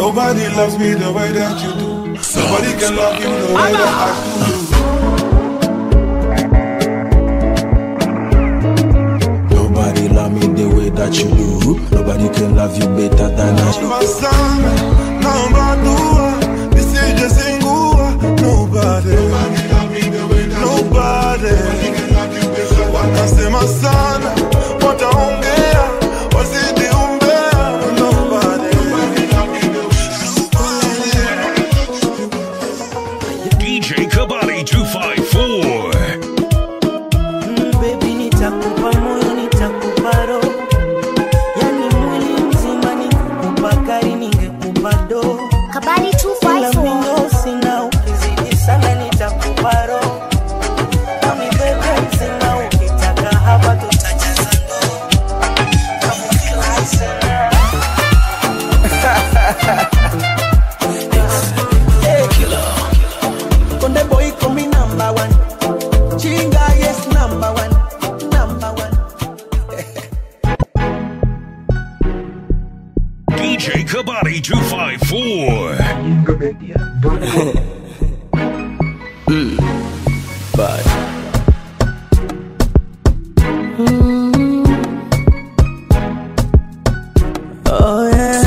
Nobody loves me the way that you do. Nobody can love you the way that I do. Nobody love me the way that you do. Nobody can love you better than I do. Masana, naomba dua, nisije zingua. Nobody, nobody, watasema sana, wataongea, wazidi umbea. Nobody, DJ Kabali 254. Baby, nitakupa moyo, nitakupa roho, yani mwili mzima, ningekupa gari, ningekupa doo. Kabali Ila 254. mimi sina, ukizidi sana nitakupa roho. Nami bebe mzima, ukitaka hapa tutajaza ndoo. Kama kila sana. Hey. Konde boy call me number one. Chinga yes number one. Number one. DJ Kabali 254. Bye. Oh yeah.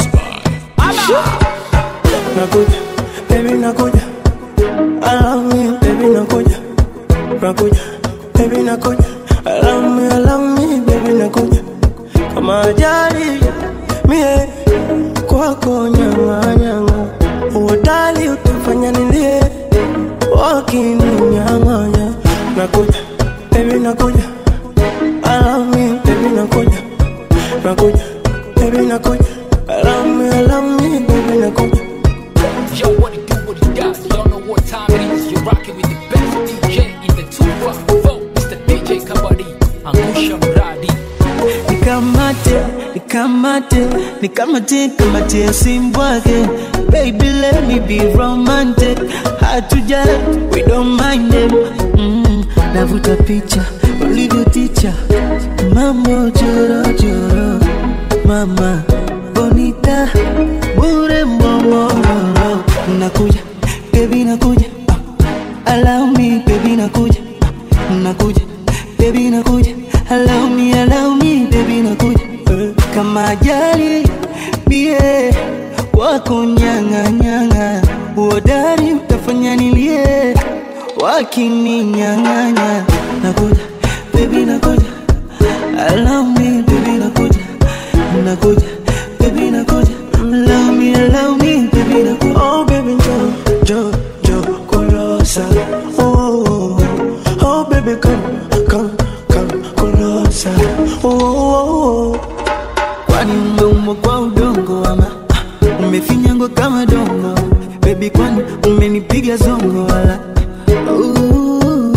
Nakuja, baby nakuja. I love me, baby nakuja. Nakuja, baby nakuja. I love me, I love me, baby nakuja. Kama ajali mie kwako nyanga nyanga, uodali utafanya nilie wakininyang'anya. Nakuja, baby nakuja. I love me, baby nakuja. Nakuja, baby nakuja. I love me, I love me, baby nakuja. Yo, what it do, what it does, y'all know what time it is. You're rocking with the best DJ in the 254, Mr. DJ Kabadi, Angusha Mradi. nikamate nikamate nikamate kamate simbwake baby let me be romantic hatuja we don't mind them mm, navuta picha ulivyoticha mambo chorochoro mama bonita bure mbomororo nakuja baby nakuja ah, allow me baby nakuja ah, nakuja baby nakuja allow me allow me baby nakuja eh, kama ajali bie wako nyanga nyanga uodari utafanya nilie wakininyang'anya nakuja baby nakuja allow me baby nakuja nakuja baby nakuja allow me allow me baby nakuja oh baby jo jo jo kulosa oh, oh, oh oh baby come come come kulosa oh, oh, oh. kwani umeumbwa kwa udongo ama ah, umefinyangwa kama dongo bebi kwani umenipiga zongo wala Ooh.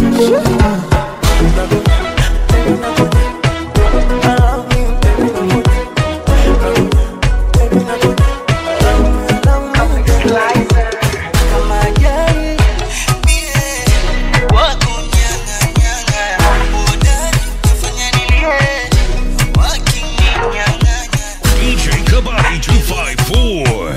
Kama ajali, mie, wako nyanga, nyanga. Udani, utafanya nilie, wakininyang'anya. DJ Kabali 254.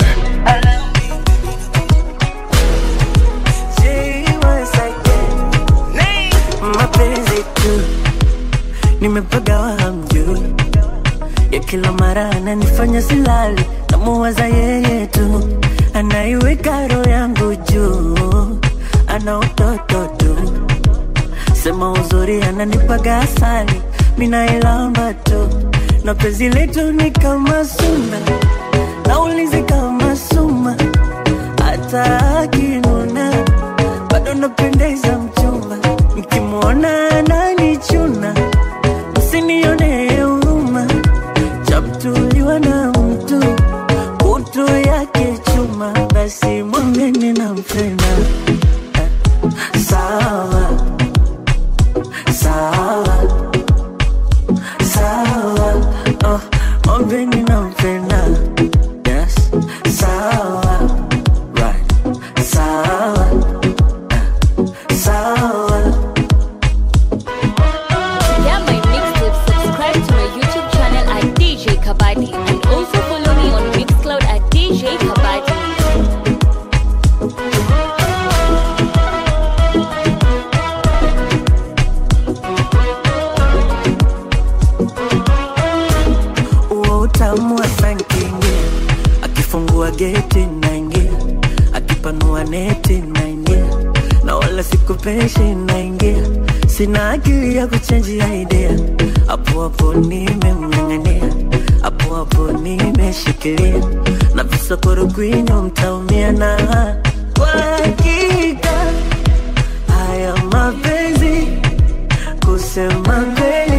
mapenzi tu nimepagawa hamjui ya kila mara ananifanya silali namuwaza yeye tu anaiweka roho yangu juu ana utoto tu sema uzuri ananipaga asali minailamba tu na penzi letu ni kama suna naulizi kama suma hata akinuna bado napendeza mchumba mkimwona ananichuna msinione huruma chamtuliwa na mtu kutu yake chuma basi mwambeni nampenda sawa sawa sawa oh, mwambeni nampenda akifungua geti naingia akipanua neti naingia na wala sikupeshi naingia sina akili ya kuchenjia idea hapo hapo nimemng'ang'ania hapo hapo nimeshikilia na visokoro kwinyo mtaumia na kwa hakika haya mapenzi kusema kweli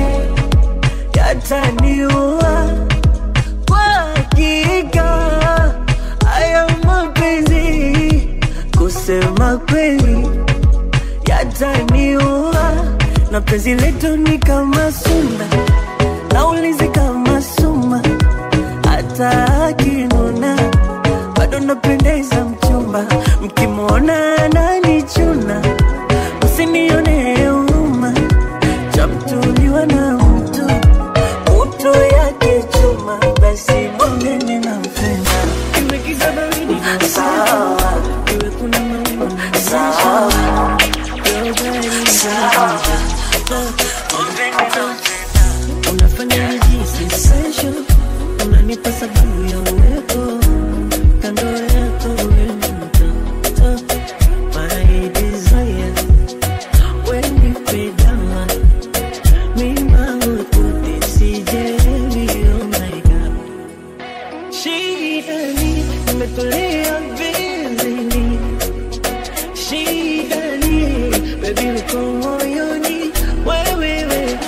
yataniua kwa hakika haya mapenzi kusema kweli yataniua na penzi letu ni kama suna naulizi kama suma hata akinuna bado napendeza mchumba mkimwona ananichuna msinione huruma chamtuliwa na mtu uto yake chuma basi mwambeni na mpenda imegiza baridi na sawa iwe kuna mawingu na sawa unafanya nijisi special unanipa sababu ya uwepo kando yako wewe ni mtoto my desire when you pay down mima ututi sijelewi oh my god shidani nimetulia vizini shidani baby uko moyoni wewewe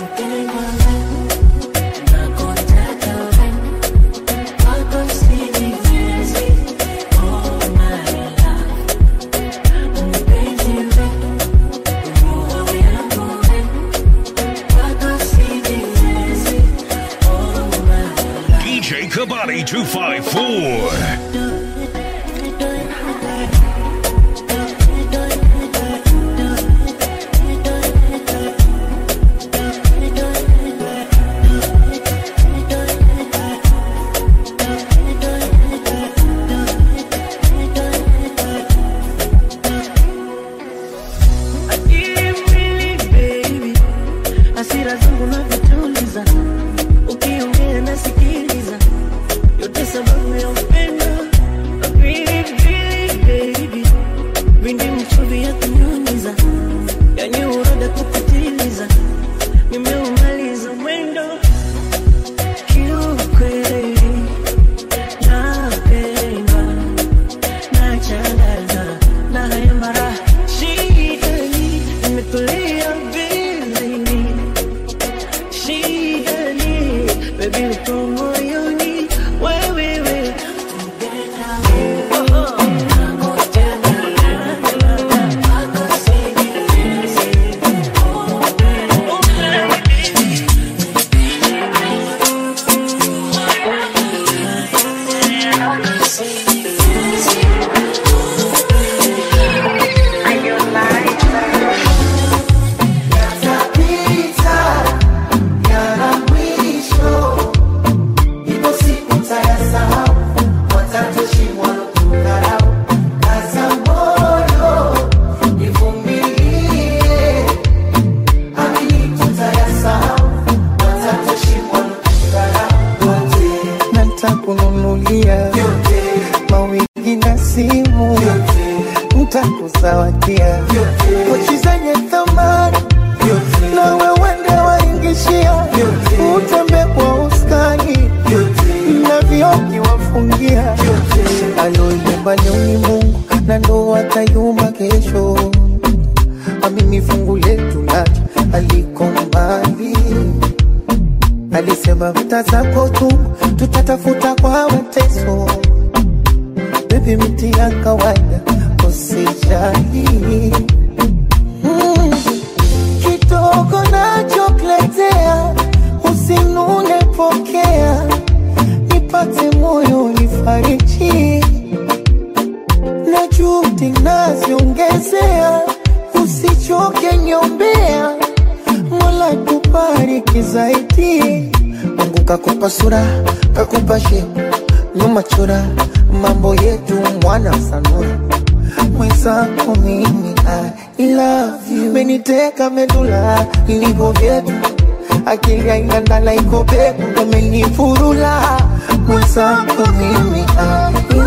DJ Kabadi 254. Akili baby, hasira zangu navituliza, ukiongea nasikiliza, yote sababu ya upendo. Akili baby, vindi mchuvi ya kunyunyiza, yani uroda kupitiliza, nimeumaliza mwendo kiukweli, napendwa nachanganywa na haya mara shidani nimetulia vizini shidani bebi uko moyoni wewewe ntakununulia mawigi na simu ntakuzawadia pochi zenye thamani na wewende waingishia utembe kwa uskani na vioki wafungia aloyumba leo ni Mungu na ndo atayumba kesho amini fungu letu lacha aliko mbali alisema vita zako tu tutatafuta kwa mateso bebi miti ya kawaida usijali mm. kidogo nachokuletea usinune pokea nipate moyo nifariji na juhudi naziongezea usichoke nyombea mola tubariki zaidi mungu kakupa sura kakupa shepu nyuma chora mambo yetu mwana sanura mwenzako mimi I love you meniteka medula ilivyo vyetu akili aingandala iko peku umenifurula mwenzako mimi I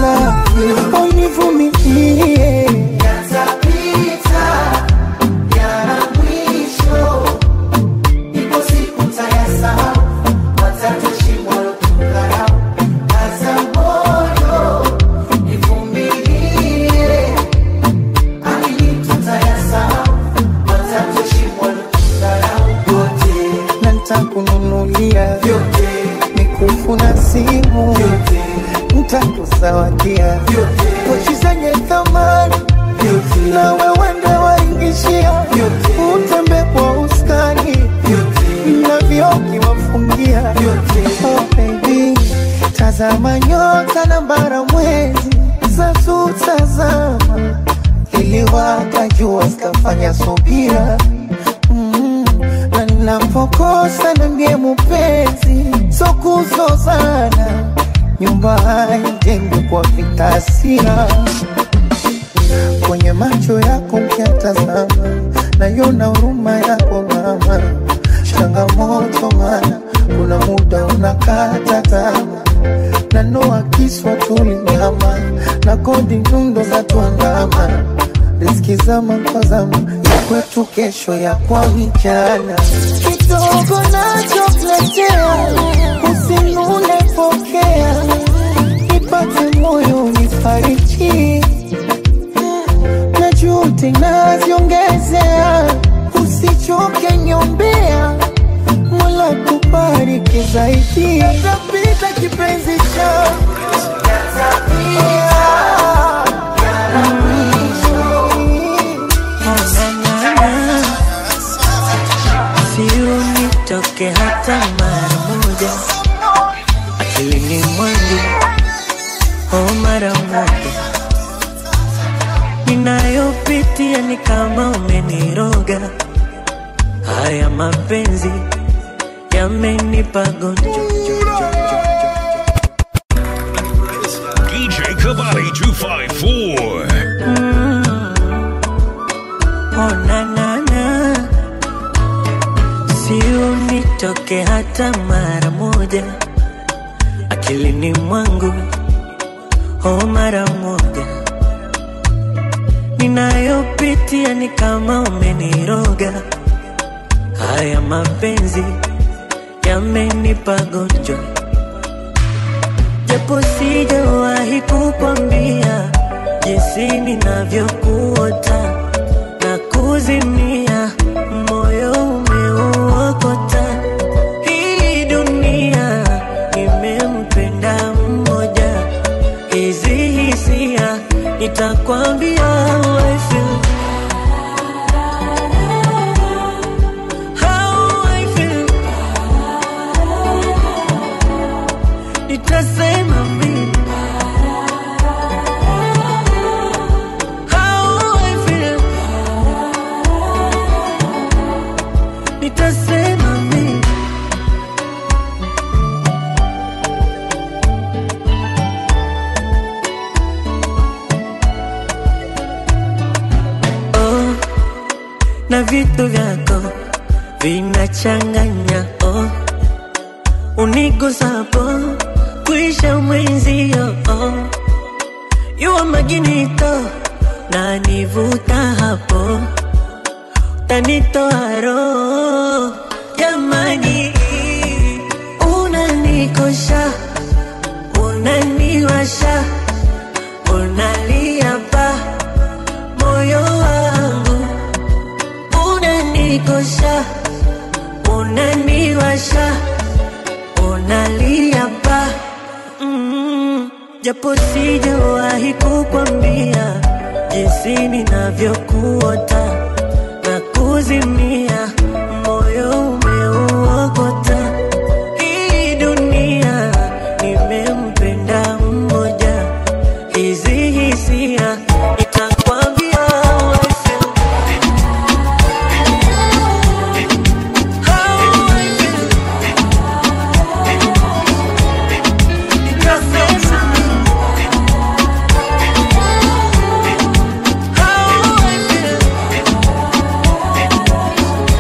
love you. Univumilie. Yatapita, yana mwisho. Ipo siku tayasahau, watatushimwa kudharau. Kaza moyo, nivumilie. Amini tutayasahau, watatushimwa kudharau. Yote, na nitakununulia yote, mikufu na simu, yote, nitakuzawadia yote, pochi zenye thamani, yote, na wewe ndo waingishia, utembe kwa uskani yote, na vioki wafungia. Oh baby, tazama nyota na bara mwezi zatutazama, iliwaka jua zikafanya subira Mm, na ninapokosa niambie mupenzi, so kuzozana, nyumba haijengwi kwa vitasia. Kwenye macho yako ukiatazama, naiona huruma yako mama, changamoto mana kuna muda unakata tamaa na noa kiswa tulinyama na kodi nyundo za tuandama riski zama kwa zama ya kwetu kesho ya kwa vijana kidogo nachokuletea usinune pokea nipate moyo nifariji na juhudi naziongezea usichoke nyombea Mola kubariki zaidi yatapita kipenzi cha Siunitoke hata mara moja akilini mwangu, oh mara moja ninayopitia ni kama umeniroga. Haya mapenzi yamenipa gonjo DJ Kabadi 254. Oh, na, na, na. Si unitoke hata mara moja akilini mwangu, oh mara moja ninayopitia ni kama umeniroga. Haya mapenzi yamenipa gonjwa, japo sijawahi kukwambia jinsi ninavyokuota na kuzimia, moyo umeuokota. Hii dunia nimempenda mmoja, hizi hisia nitakwambia how I feel. How I feel. Nitasema mimi How I feel. Nitasema mimi oh, na vitu vyako vinachanganya oh, unigusapo kuisha mwenzio oh, yuwa maginito na nivuta hapo tanitoa roho jamani, unanikosha unaniwasha unalia pa moyo wangu unanikosha unaniwasha unalia pa mm, japo sijawahi kukwambia jinsi ninavyokuota na kuzimia moyo umeuokota hii dunia nimempenda mmoja hizi hisia nitakwambia how I feel. How I feel. Nitasema how I feel.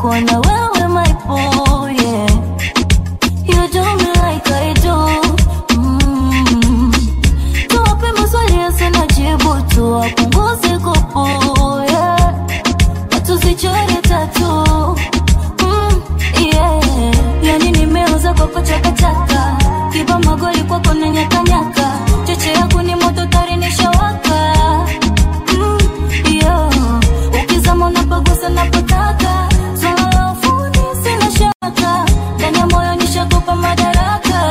kuwa na wewe my boy yeah. You do me like I do mm. Tuwape maswali yasina jibu tuwapunguze kupu yeah. Na tusichore tatu mm, yeah. Yani nimeuza kwako chakachaka kiba magoli kwako na nyakanyaka cheche yako ni moto tari nishawaka mm, yeah. ukizama unapagusa napotaka swala la ufundi sina shaka ndani ya moyo nishakupa madaraka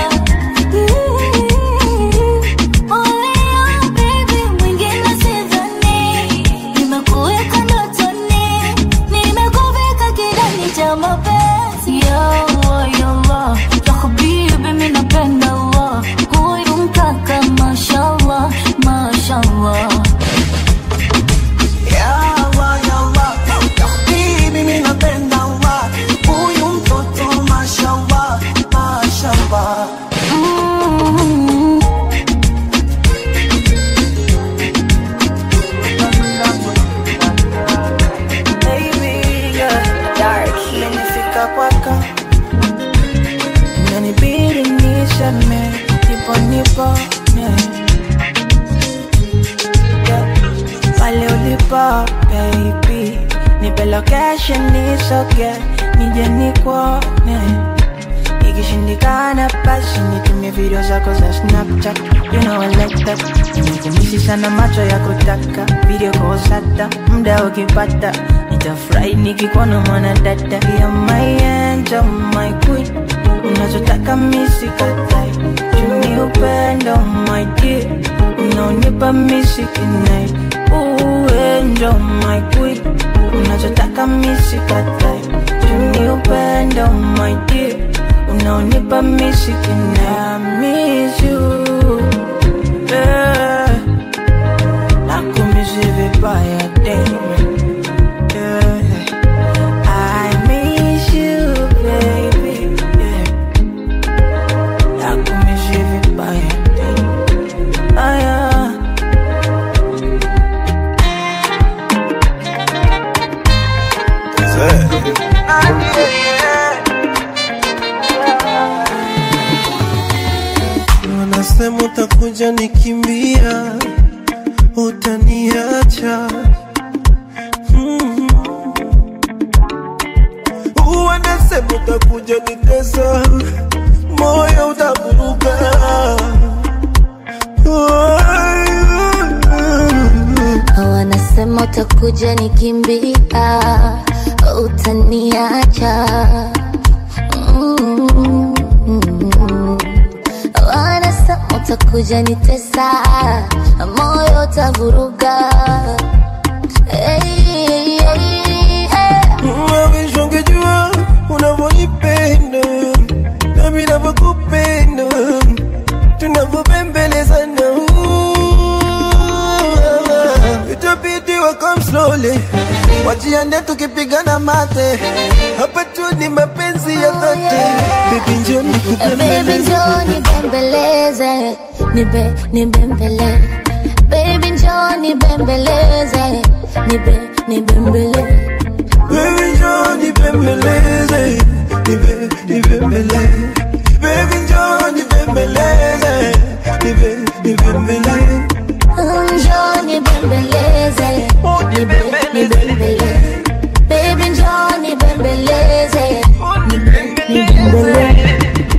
Olea, baby, mwingine sidhani. Nimekuweka ndotoni, nimekuvika kidani cha mapenzi. Ya Allah, ya Allah, ya habibi, mimi napenda Allah. Huyu mkaka, mashallah, mashallah. Ya Allah, ya Allah, ya Habibi, mimi napenda Allah. Huyu mtoto mashallah, mashallah. Mm. Baby, yeah. Imenifika kwako inanibidi nishame nipo nipo yeah. Yeah. pale ulipo baby nipe location nisoge nije nikuone ikishindikana basi nitumie video zako za snapchat you know I like that nikumisi sana macho ya kutaka video kosata muda ukipata nitafurahi nikikuona mwana dada ya my angel my queen unachotaka misikatai chumi upendo my dear unaonipa misikinai uendo my queen unachotaka misikatai chumi upendo my dear unaonipa misikinai miss you yeah. nakumisi vibaya damn yeah. I miss you, baby. Yeah. Nakumisi vibaya. Ah, yeah. Ah, yeah, Wanasema utakuja nikimbia, utaniacha mm. Wanasema utakuja nitesa, moyo utavuruga wanasema utakuja nikimbia utaniacha Mm. wanasema utakuja nitesa moyo utavuruga hey, hey, hey. Mawish ungejua unavyonipenda nami navyokupenda tunavyopembelezana itabidi wakam slowly wajiande tukipigana mate hapa tu ni mapenzi ya dhati bibi njoni Baby njoo nibembeleze nibe nibembele Baby njoo nibembeleze nibe nibembele Baby njoo nibembeleze nibe nibembele Baby njoo nibembeleze nibe nibembele Njoo nibembeleze nibe nibembele Baby njoo nibembeleze nibe nibembele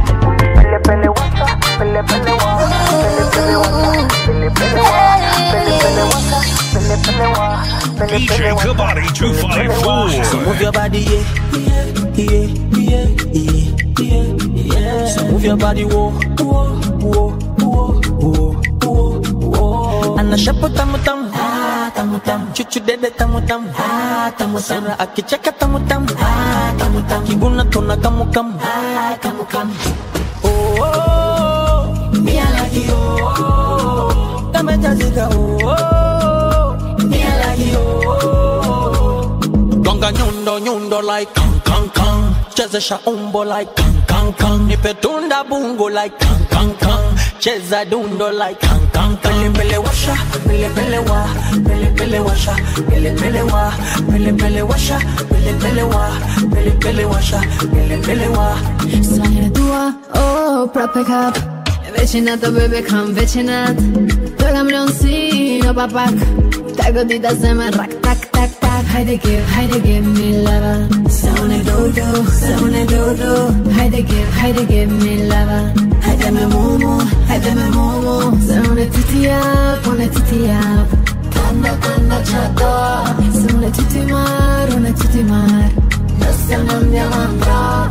DJ Kabadi 254. Move your body, yeah, yeah, yeah, yeah, yeah. So move your body, whoa, whoa, whoa, whoa, whoa, whoa, whoa. Ana shapo tamu tamu, ah tamu tamu. Chuchu dede tamu tamu, ah tamu tamu. Sura akicheka tamu tamu, ah tamu tamu. Kibuna tona kamu kamu, ah kamu kamu. Oh, oh, oh, me I like you, oh, oh, oh. Kama jazika, oh, oh, oh, me I like you, oh, oh, oh. Gonga nyundo nyundo like kang kang kang Chezesha umbo like kang kang kang Nipe tunda bungo like kang kang kang Cheza dundo like kang kan pele pele washa pele pele wa pele pele washa pele pele wa pele pele washa pele pele wa pele pele washa pele pele wa Sogno tua, oh, prop pick up Vicinato, baby, come vicinat Dogam non si, no papak Tego ti da seme, rak, tak, tak, tak Haydi give, haydi give me lava Saune dodo, saune dodo Haydi give, haydi give me lava Haydi me momo, haydi me momo Saune titi up, one titi up Kanda, kanda, chata Saune titi mar, one titi mar Nostra non diamandra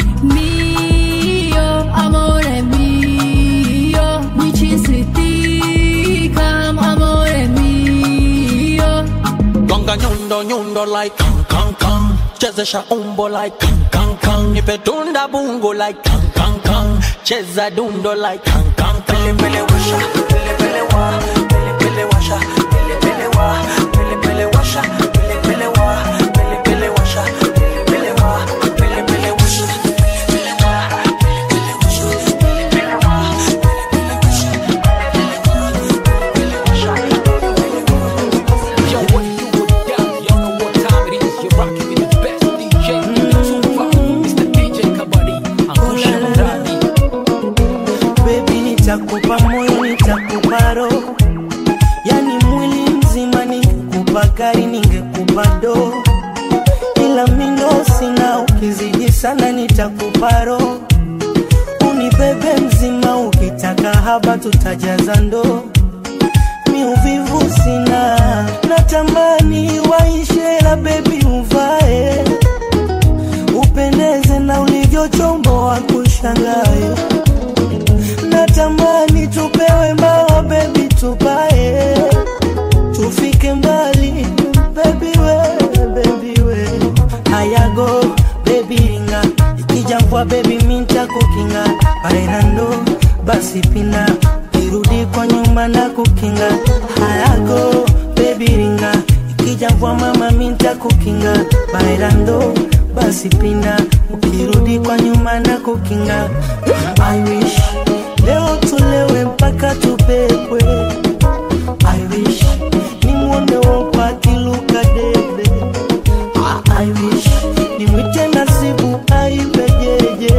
Mio amore mio, mi ci insiticam, amore mio. Gonga nyundo nyundo like kang kang kang Chezesha umbo like kang kang kang Nipe tunda bungo like kang kang kang Cheza dundo like kang kang kang Pele pele washa, pele pele wa Pele pele washa, pele pele wa Pele pele washa, pele pele wa Pele pele washa, pele pele wa Pele pele washa, pele pele wa Pele pele washa, pele pele wa Pele pele washa, pele pele wa Pele pele washa, pele pele wa Yo, what it do, what it does? Y'all know what time it is. You're rocking with the best DJ in the Tupac, Mr. DJ Kabadi, Angusha Muradi. Baby nitakupa moyo nitakupa roho Yani mwili mzima ningekupa gari ningekupa do Ila mindo sina ukizidi sana nitakupa roho Unibebe mzima ukitaka haba tutajaza ndoo mi uvivu sina natamani waishe la bebi uvae upendeze na ulivyochomboa kushangae natamani tupewe mbawa bebi tupae tufike mbali bebi we bebi we hayago bebi ringa ikijambwa bebi minta kukinga bailando basi pina kirudi kwa nyuma na kukinga hayago bebi ringa ikijambwa mama minta kukinga bailando basi pina ukirudi kwa nyuma na kukinga I wish leo tulewe mpaka tupepwe I wish nimwone wopakiluka debe I wish nimwite nasibu aibejeje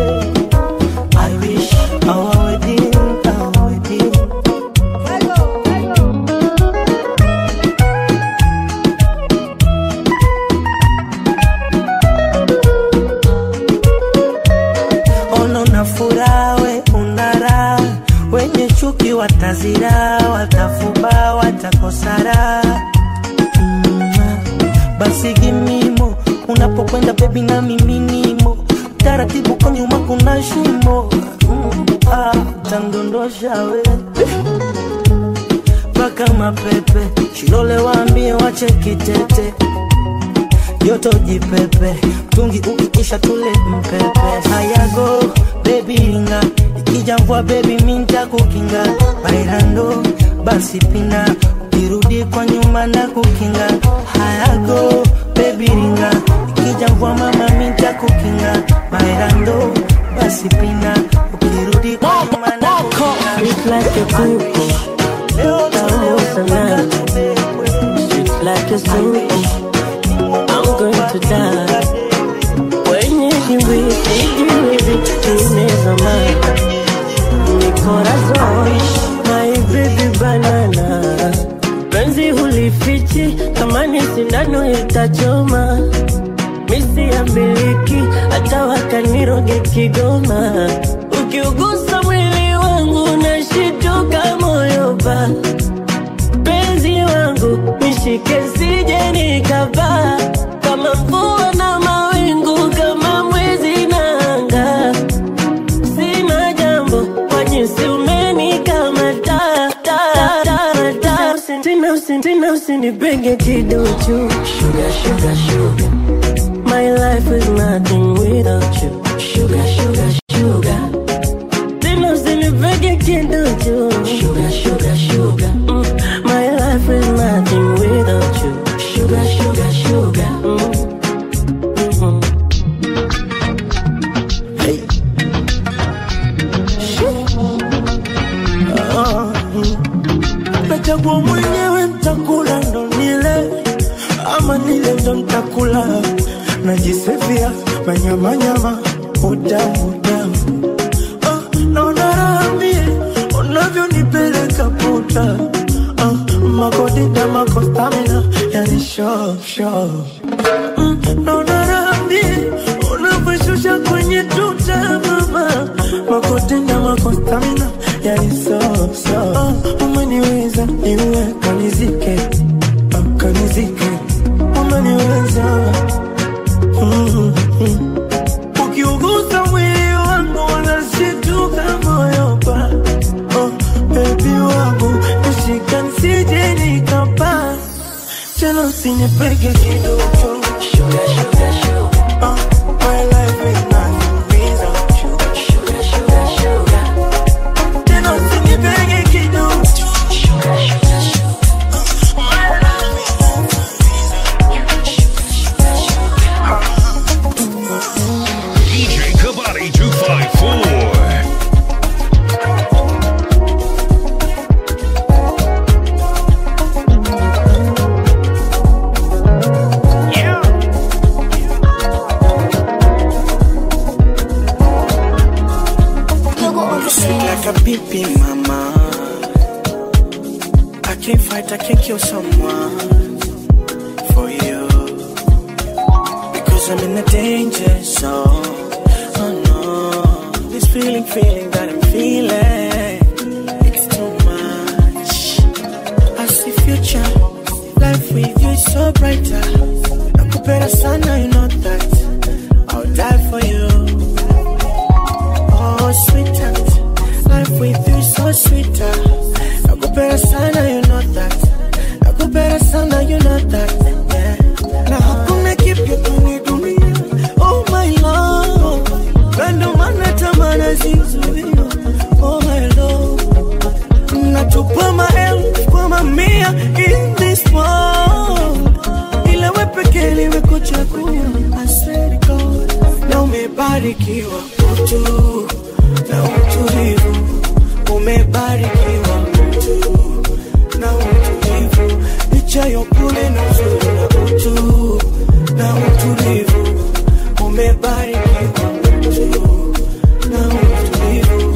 I wish our wedding, our wedding ono na furaha we unara wenye chuki watazira watafuba watakosara mm, basi gimimo unapokwenda bebi na miminimo taratibu kwa nyuma kuna shimo mm, ah, tandondosha we mpaka mapepe shilole waambie wache kitete joto jipepe tungi ukiisha tule mpepe hayago bebi ringa ikijambwa bebi minta kukinga bailando basi pina ukirudi kwa nyuma na kukinga hayago bebi ringa ikijambwa mama minta kukinga bailando basi pina ukirudi kwa nyuma na kukinga It's like a kuku, leo tamu sana. Sweet like a soup, I'm going to die. Wenye dimbwi, sijiwezi, nimezama. Ni corazon, my baby banana. Penzi hulifichi, kama ni sindano itachoma. Misi ya miliki, hata wakaniroge Kigoma. Ukiugusa mwili wangu nashituka moyo pa penzi wangu nishike sije nikapaa kama mvua na mawingu kama mwezi na anga sina jambo kwa jinsi umenikamata ta, ta, ta. Usi- tena usi- tena usinipenge kiduchu sugar, sugar, sugar. My life is nothing without you sugar, sugar, sugar. Tena usinipege kiduchu sugar, sugar, sugar. Mm. My life is nothing without you sugar, sugar, sugar. Mm. Mhm. Oh, najisifia manyamanyama utamu utamu Ah, naona raha mie unavyonipeleka puta Ah, makodida makostamina yani show show Mm, naona raha mie unavyoshusha kwenye tuta mama makodida makostamina yani so so Ah, umeniweza niwe kanizike Ah, kanizike umeniweza Mm, mm. ukiugusa mwili wangu unashituka moyo pa oh, bebi wangu nishika nsije nikapa tena usinipeke kidogo Sugar, sugar, sugar. Oh, my life is inaniumiza. Sugar, sugar, sugar, sugar. Tena usinipeke kidogo Sugar, sugar, sugar. Oh, my life is DJ Kabadi 254. Sweet like a baby mama. I can't fight, I can't kill someone for you. Because I'm in a danger zone. Oh no. This feeling, feeling that I'm feeling. It's too much. I see future. Life with you is so brighter. Nakupenda sana, you know that. I'll die for you. Oh, sweetheart, life with you is so sweeter. Nakupenda sana, you know that. Nakupenda sana, you know that. Yeah. Na hakuna kipya kwenye dunia. Oh my love, na ndo maana tamaa zizuia. Oh my love, natupa maelfu kwa mamia in this world, ila we pekee nimekuchagua. I swear to God, na umebarikiwa utu na utulivu, umebarikiwa utu na utulivu, licha ya upole na uzuri na utu na utulivu, umebarikiwa utu na utulivu.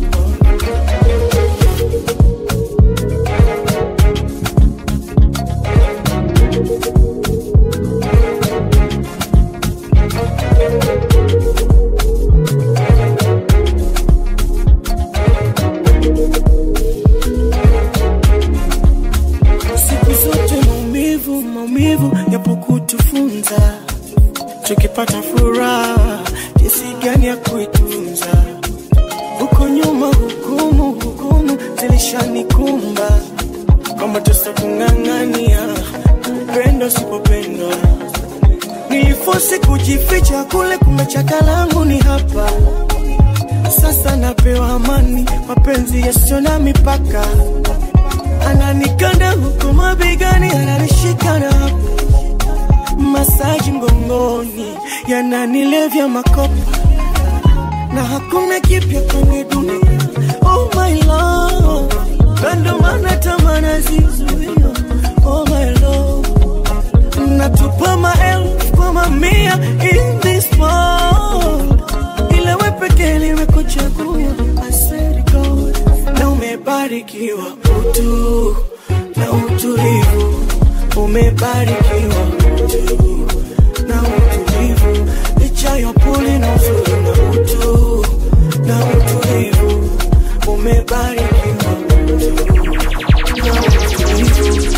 siku zote maumivu maumivu yapo kutufunza tukipata furaha jinsi gani ya kuitunza huko nyuma hukumu hukumu zilishanikumba kwamba tusa kung'ang'ania upendo usipopendwa nilifosi kujificha kule kumbe chaka langu ni hapa sasa napewa amani mapenzi yasiyo na mipaka ananikanda huku mabegani, ananishika na hapo masaji mgongoni, yananilevya makopa na hakuna kipya kwenye dunia. Oh my love, na ndo maana tamaa nazizuia. Oh my love, natupa maelfu kwa mamia in this world, ila we pekee nimekuchagua. I swear to God, na umebarikiwa utu na utulivu, umebarikiwa utu na utulivu, licha ya upole na uzuri na utu na utulivu, umebarikiwa utu na utulivu.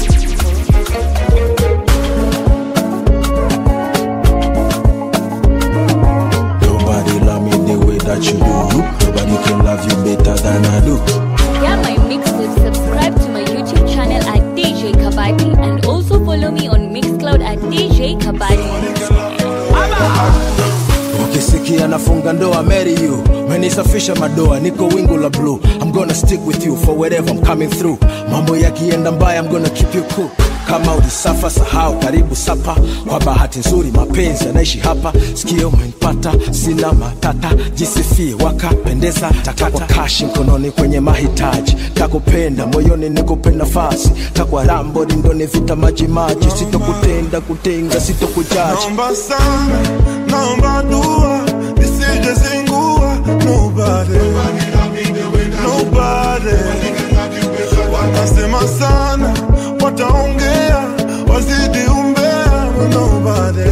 Nobody love me the way that you do. Nobody can love you better than I do. Get my mixtape, subscribe to my YouTube channel at DJ Kabadi and also follow me on Mixcloud at DJ Kabadi. ukisikia nafunga ndoa marry you menisafisha madoa niko wingu la blue i'm gonna stick with you for wherever i'm coming through mambo yakienda mbaya i'm gonna keep you cool kama ulisafa sahau karibu sapa kwa bahati nzuri mapenzi yanaishi hapa sikio umenipata sina matata jisifie wakapendeza takwa kashi mkononi kwenye mahitaji takupenda moyoni nikupe nafasi takwa rambo lindoni vita majimaji sitokutenda kutenga sitokujaji Naomba sana, naomba dua, nisije zingua. Nobody, nobody. Watasema sana, wataongea, wazidi umbea. Nobody,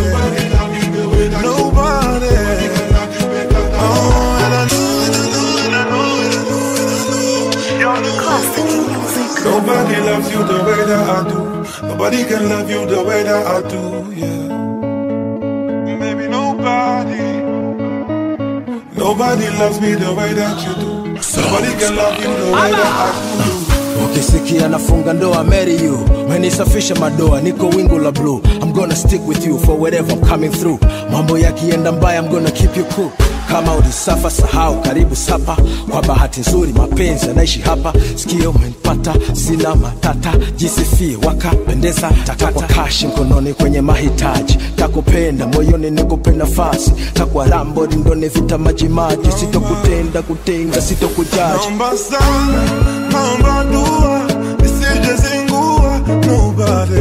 nobody. Oh, and I know, and I know, and I know, and I know, and I know. Nobody loves you the way that I do. Nobody can love you the way that I do. Yeah. Maybe nobody. Nobody loves me the way that you do. Nobody can love you the way that I do. ukisikia nafunga ndoa marry you menisafisha madoa niko wingu la blue i'm gonna stick with you for wherever i'm coming through mambo yakienda mbaya i'm gonna keep you cool kama ulisafa sahau karibu sapa kwa bahati nzuri mapenzi yanaishi hapa sikio umenipata sina matata jisifie wakapendeza takwa kashi mkononi kwenye mahitaji takupenda moyoni nikupe nafasi takwa rambo lindoni vita majimaji sitokutenda kutenga sitokujaji Naomba sana, naomba dua, nisije zingua. Nobody,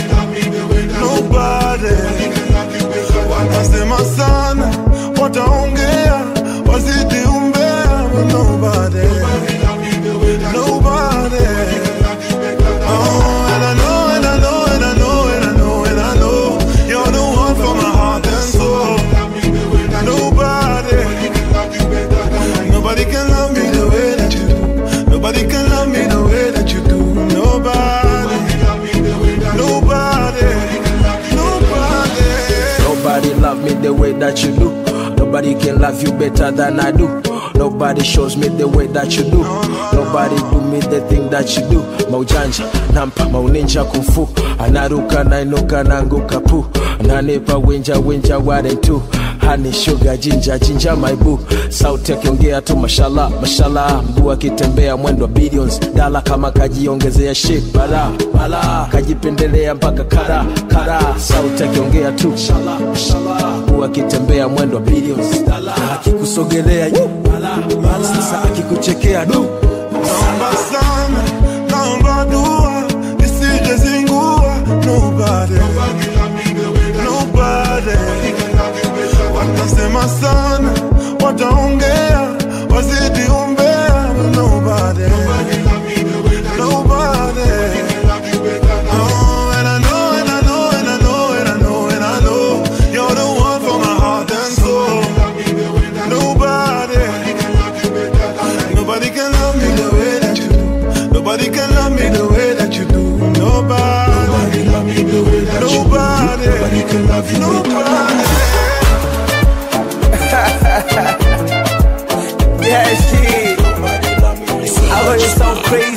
nobody. Watasema sana, wataongea, wazidi umbea. Nobody, nobody. Oh, and I know, and I know, and I know, and I know, and I know, you're the one for my heart and soul. Nobody. Nobody can love me the way that you do. Nobody can love me the way that you do. Nobody. Nobody. Nobody. Nobody love me the way that you do. Nobody can love you better than I do. Nobody shows me the way that you do. Nobody do me the thing that you do. Maujanja, nampa mauninja kumfu. Anaruka nainuka nanguka pu. Nanipa winja winja ware tu. Honey sugar jinja jinja my boo. Sauti akiongea tu mashallah mashallah. Mguu akitembea mwendo wa billions. Dala kama kajiongezea shit bala bala. Kajipendelea mpaka kara kara. Sauti akiongea tu mashallah mashallah. Mguu akitembea mwendo wa billions. Dala akikusogelea yu bala bala. Sasa akikuchekea du. Naomba sana, naomba dua, nisije zingua. Nobody. Nobody. Watasema sana, wataongea, wazidi umbea. Nobody. Nobody. Oh, and I know, and I know, and I know, and I know, and I know, you're the one for my heart and soul. Nobody. Nobody can love me the way that you do. Nobody can love me the way that you do. Nobody. Nobody love me the way that you do. Nobody can love you. Nobody. Yeah, shit. I heard you so crazy.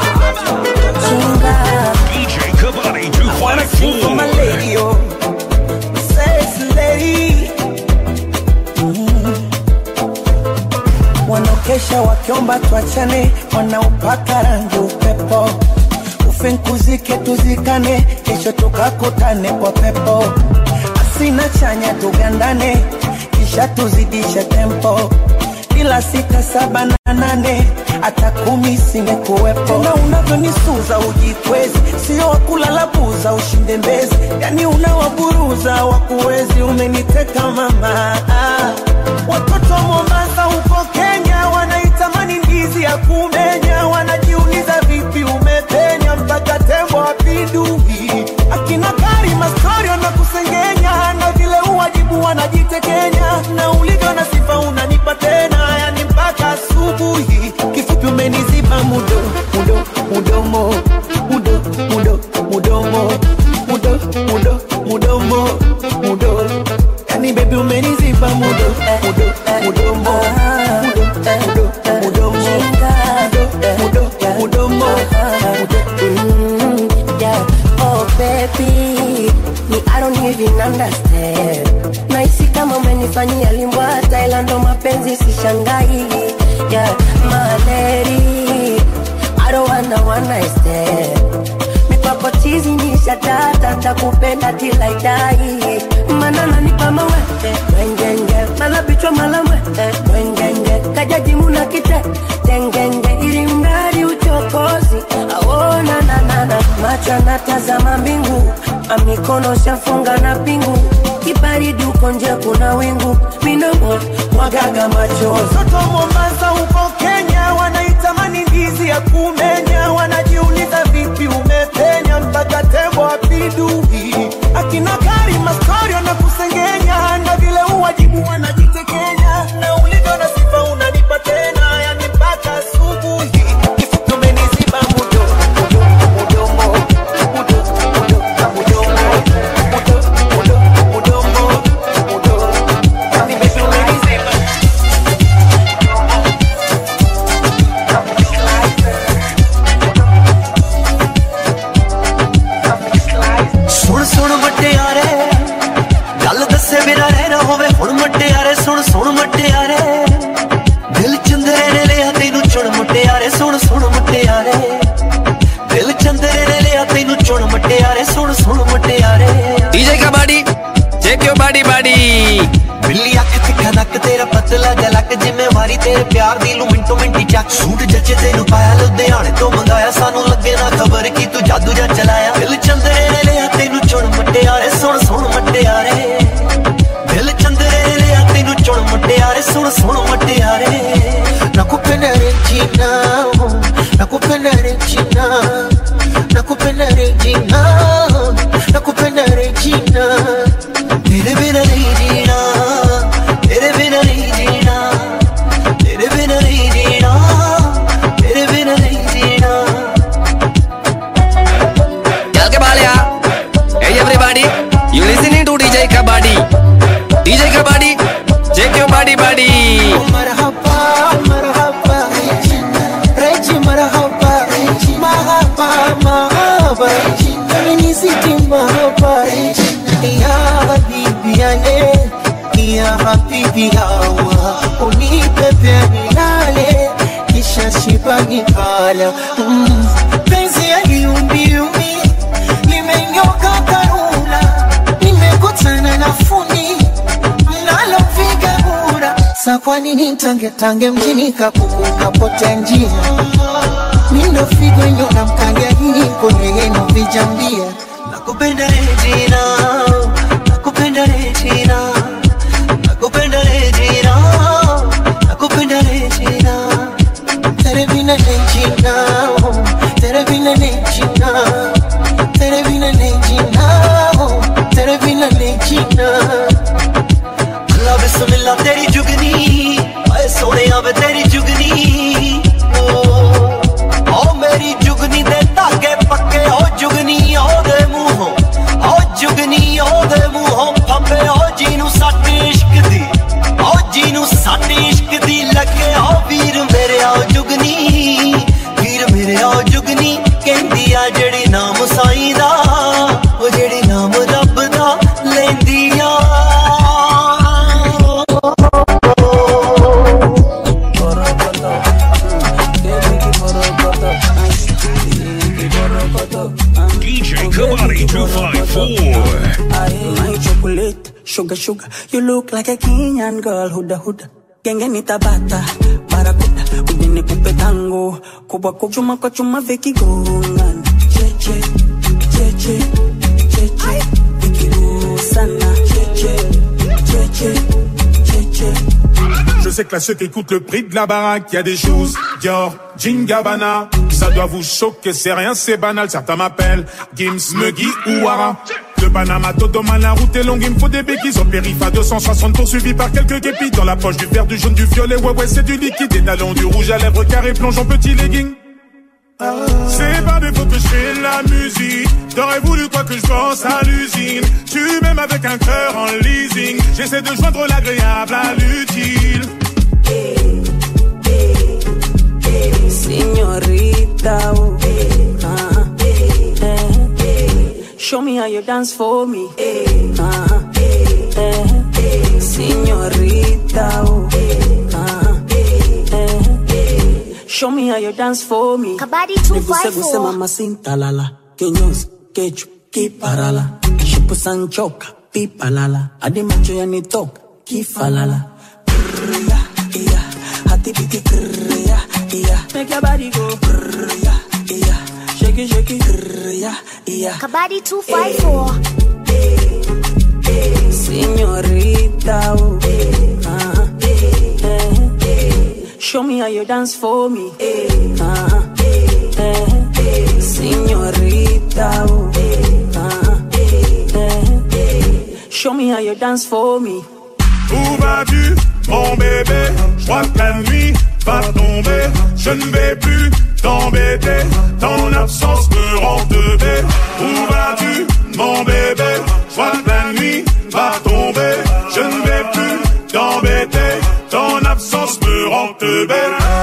DJ Kabadi Wanna sing for my 254. lady, oh. Sexy lady. Mm. Wanaokesha wakiomba tuachane, wanaopaka rangi upepo, ufinkuzike tuzikane, kesho tukakutane kwa pepo, asina chanya tugandane, kisha tuzidishe tempo bila sita saba na nane hata kumi singekuwepo. Tena unavyonisuza ujikwezi, sio wakulala buza ushinde mbezi, yani unawaburuza wakuwezi, umeniteka mama. Ah, Watoto wa Mombasa huko Kenya wanaitamani ndizi ya kumenya, wanajiuliza vipi umepenya mpaka tembo apindui. Akina Karima story wanakusengenya na vile uwajibu wanajitekenya, na ulivyo na sifa unanipa tena, yani mpaka asubuhi. Kifupi umeniziba mudo mudo mudomo mudo mudo mudomo mudo mudo mudomo mudo yani baby umeniziba mudo mudo mudomo mudo mudo mudomo mudo mudo mudomo Mm, yeah. Oh baby, me I don't even understand. Nahisi kama umenifanyia limbwa Thailand, ndo mapenzi sishangai. Yeah, my lady, I don't wanna one night stand. Mi kwa kwako chizi nisha tata takupenda tilaidai mana nanipa mawete wengenge mala bichwa mala mwete wengenge kajajimuna kite tengenge ili mradi uchokozi aona nanana macho anatazama mbingu amikono shafunga na pingu kibaridi uko nje kuna wingu minomo mwagaga machozi Watoto wa Mombasa huko Kenya wanaitamani ndizi ya kumenya, wanajiuliza vipi umepenya mpaka tembo apidui. Akina Karima story wanakusengenya na vile uwajibu wanajitekenya, na ulivyo na sifa unanipa tena, yani mpaka asubuhi. Kifupi umeniziba mudo mudo mudomo mudo mudo mudomo mudo mudo mudomo mudo, yani baby umeniziba ਸੁਣ ਸੁਣ ਮਟਿਆਰੇ ਗੱਲ ਦੱਸੇ ਬਿਨਾ ਰਹਿਣਾ ਹੋਵੇ ਹੁਣ ਮਟਿਆਰੇ ਸੁਣ ਸੁਣ ਮਟਿਆਰੇ ਦਿਲ ਚੰਦਰੇ ਨੇ ਲਿਆ ਤੈਨੂੰ ਚੁਣ ਮਟਿਆਰੇ ਸੁਣ ਸੁਣ ਮਟਿਆਰੇ ਦਿਲ ਚੰਦਰੇ ਨੇ ਲਿਆ ਤੈਨੂੰ ਚੁਣ ਮਟਿਆਰੇ ਸੁਣ ਸੁਣ ਮਟਿਆਰੇ DJ Kabadi, check your body, body. ਬਿੱਲੀ ਅੱਖ ਤਿੱਖਾ ਨੱਕ ਤੇਰਾ ਪਤਲਾ ਜਲਕ ਜ਼ਿੰਮੇਵਾਰੀ ਤੇਰੇ ਪਿਆਰ ਦੀ ਲੂ ਮਿੰਟੋ ਮਿੰਟੀ ਚੱਕ ਸੂਟ ਜੱਚੇ ਤੈਨੂੰ ਪਾਇਆ ਲੁਧਿਆਣੇ ਤੋਂ ਮੰਗਾਇਆ ਸਾਨੂੰ ਲੱਗੇ ਨਾ ਖਬਰ ਕੀ ਤੂੰ ਜਾਦੂ ਜਾਂ ਚਲਾਇਆ ਦਿਲ ਚੰਦਰੇ ਨੇ ਲਿਆ ਤੈਨੂੰ ਚੁਣ ਮਟਿਆਰੇ ਸੁਣ ਸੁਣ ਮਟਿਆਰੇ ਦਿਲ ਚੰਦਰੇ ਨੇ ਲਿਆ ਤੈਨੂੰ ਚੁਣ ਮਟਿਆਰੇ ਸੁਣ ਸੁਣ ਮਟਿਆਰੇ nakupenda Regina, oh, nakupenda Regina, nakupenda Regina, nakupenda Regina. ਤੇਰੇ ਬਿਨਾ ਨਹੀਂ ਜੀਣਾ ਤੇਰੇ ਬਿਨਾ ਨਹੀਂ ਜੀਣਾ ਤੇਰੇ ਬਿਨਾ ਨਹੀਂ ਜੀਣਾ ਤੇਰੇ ਬਿਨਾ ਨਹੀਂ ਜੀਣਾ Tell Kabalia. Hey everybody, you listening to DJ Kabadi. DJ Kabadi, check your body, body. Marhaba, marhaba, Regi marhaba, mahaba, mahaba, Feminiziti mahaba, ya habibi yane, ya habibi hawa, unipepe nilale, kisha shiba nikala. Mm, Penzi ya liumbiumbi, limenyoka karula, nimekutana na fundi mnalopiga kura sa kwa nini tange tange mjini kapuku kapotea njia mindo figo nyona mkangia hii kwenye yenu vijambia nakupenda Regina nakupenda Regina nakupenda Regina nakupenda Regina tere vina nejina oh, tere vina nejina tere vina nejina oh, tere vina nejina ਅੱਲਾ ਬਿਸਮਿਲ੍ਲਾ ਤੇਰੀ ਜੁਗਨੀ ਓਏ ਸੋਹਣਿਆ ਵੇ ਤੇਰੀ ਜੁਗਨੀ ਓ ਓ ਮੇਰੀ ਜੁਗਨੀ ਦੇ ਧਾਗੇ ਪੱਕੇ ਓ ਜੁਗਨੀ ਉਹਦੇ ਮੂੰਹੋਂ ਓ ਜੁਗਨੀ ਉਹਦੇ ਮੂੰਹੋਂ ਫੰਬੇ ਓ ਜਿਹਨੂੰ ਸੱਟ ਇਸ਼ਕ ਦੀ ਓ ਜਿਹਨੂੰ ਸੱਟ ਇਸ਼ਕ ਦੀ ਲੱਗੇ ਓ ਵੀਰ ਮੇਰੇ ਓ ਜੁਗਨੀ ਵੀਰ ਮੇਰੇ ਓ ਜੁਗਨੀ ਕਹਿੰਦੀ ਆ ਜਿਹੜੀ ਨਾਮ ਸਾਈਂ ਦਾ ਉਹ ਜਿਹੜੀ ਨਾਮ ਰੱਬ ਦਾ ਲੈਂਦੀ ਆ DJ Kabadi 254. My chocolate, sugar, sugar. You look like a Kenyan girl, huda huda. Genge nitabata, barakuda. Ujene kupe tango, kubwa kubwa. Chuma kwa chuma veki gongan. Cheche, cheche, cheche. Vikiru sana. Cheche, cheche, cheche. Je sais que là, ceux qui écoutent le prix de la baraque, il y a des choses. Dior, Gingabana, ça doit vous choquer, c'est rien, c'est banal. Certains m'appellent Gims, Muggy ou Wara. De Panama, Dodoma, la route est longue, il me faut des béquilles. Au périph' à 260 poursuivi par quelques képis. Dans la poche du vert, du jaune, du violet, ouais, ouais, c'est du liquide. Des talons, du rouge à lèvres, carré, plonge en petit legging. C'est pas des fois que je fais de la musique. T'aurais voulu quoi que je pense à l'usine. Tu m'aimes avec un cœur en leasing. J'essaie de joindre l'agréable à l'utile. Señorita, oh, ah, eh, show me how you dance for me. Ah, eh, señorita, oh, ah, eh, show me how you dance for me. Kabadi Niguse guse 254. mama sintalala, kinyozi kechu kiparala shipu sanchoka pipalala hadi macho yanitoka kifalala Brrr, ya, iya, hati piti brrr, ya, iya. Make your body go brrr, ya, iya. Shake it, shake it, brrr, ya, iya. Kabadi 254. Señorita, oh, uh-huh. eh, show me how you dance for me. Uh-huh. eh, Señorita, oh, uh-huh. eh, show me how you dance for me. Où vas-tu, mon bébé Je crois que la nuit va tomber. Je ne vais plus t'embêter. Ton absence me rend teubé. Où vas-tu, mon bébé Je crois que la nuit va tomber. Je ne vais plus t'embêter. Ton absence me rend teubé.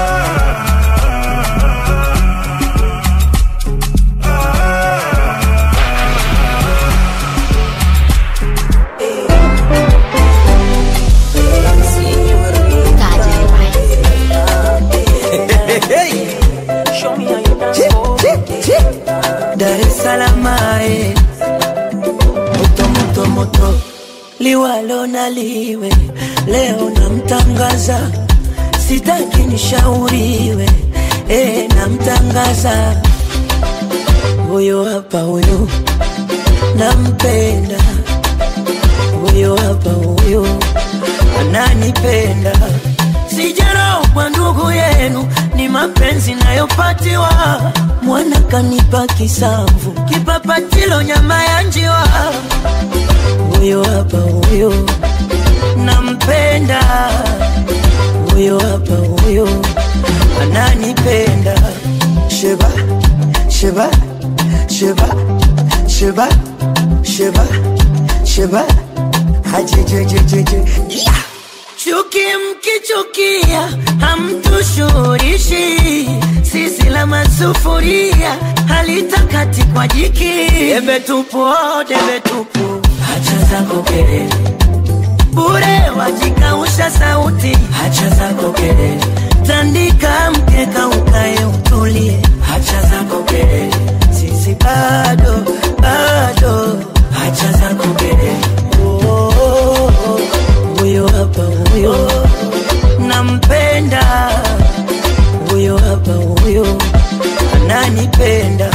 Show me how you dance for me. Dar es Salaam, eh. moto moto moto, liwalo na liwe, leo namtangaza, sitaki nishauriwe, eh, namtangaza huyo hapa, huyo nampenda, huyo hapa, huyo ananipenda sijarogwa ndugu yenu, ni mapenzi nayopatiwa. Mwana kanipa kisamvu, kipapatilo nyama ya njiwa. Huyo hapa huyo nampenda, huyo hapa huyo ananipenda. Sheba sheba sheba sheba sheba sheba hajejejejeje yeah. Chuki mkichukia hamtushurishi, sisi la masufuria halitakati kwa jiki. Debe tupu, oh, debe tupu, hacha zako kelele bure, wajikausha sauti, hacha zako kelele, tandika mkeka ukae utulie, hacha zako kelele, sisi bado bado, hacha zako kelele oh, oh, oh huyo hapa huyo nampenda, huyo hapa huyo ananipenda.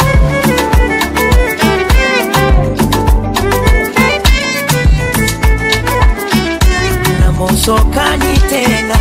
na mosokani tena